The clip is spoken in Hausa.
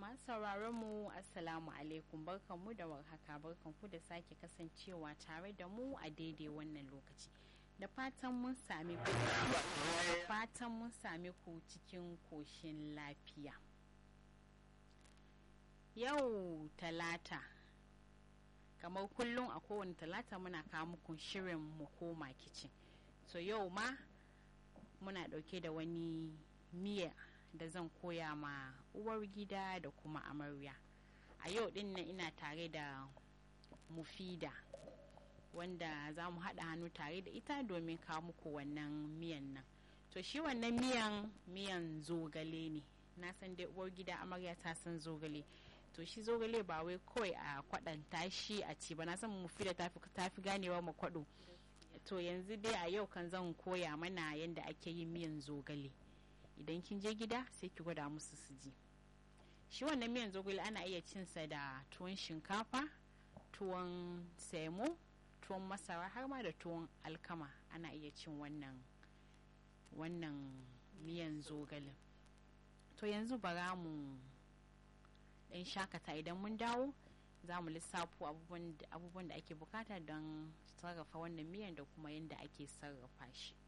masu sauraron mu assalamu alaikum barkanmu da warhaka barkanku da sake kasancewa tare da mu a daidai wannan lokaci da fatan mun sami ku fatan mun sami ku cikin koshin lafiya yau talata kamar kullum a kowane talata muna kawo muku shirin mu koma kicin so yau ma muna dauke da wani miya da zan koya ma uwar gida da kuma amarya a yau din nan ina tare da mufida wanda za mu haɗa hannu tare da ita domin kawo muku wannan miyan nan to shi wannan miyan miyan zogale ne na san dai uwar gida amarya ta san zogale to shi zogale ba wai kawai a kwaɗanta shi a ci ba na san mufida ta fi ganewa ma kwaɗo to yanzu dai a yau kan zan koya mana yadda ake yin miyan zogale idan kin je gida sai ki gwada musu su ji shi wannan miyan zogale ana iya cinsa da tuwon shinkafa tuwon semo tuwon masara har ma da tuwon alkama ana iya cin wannan wannan miyan zogale to yanzu bara mu dan shakata idan mun dawo za mu lissafo abubuwan da ake bukata don sarrafa wannan miyan da kuma yadda ake sarrafa shi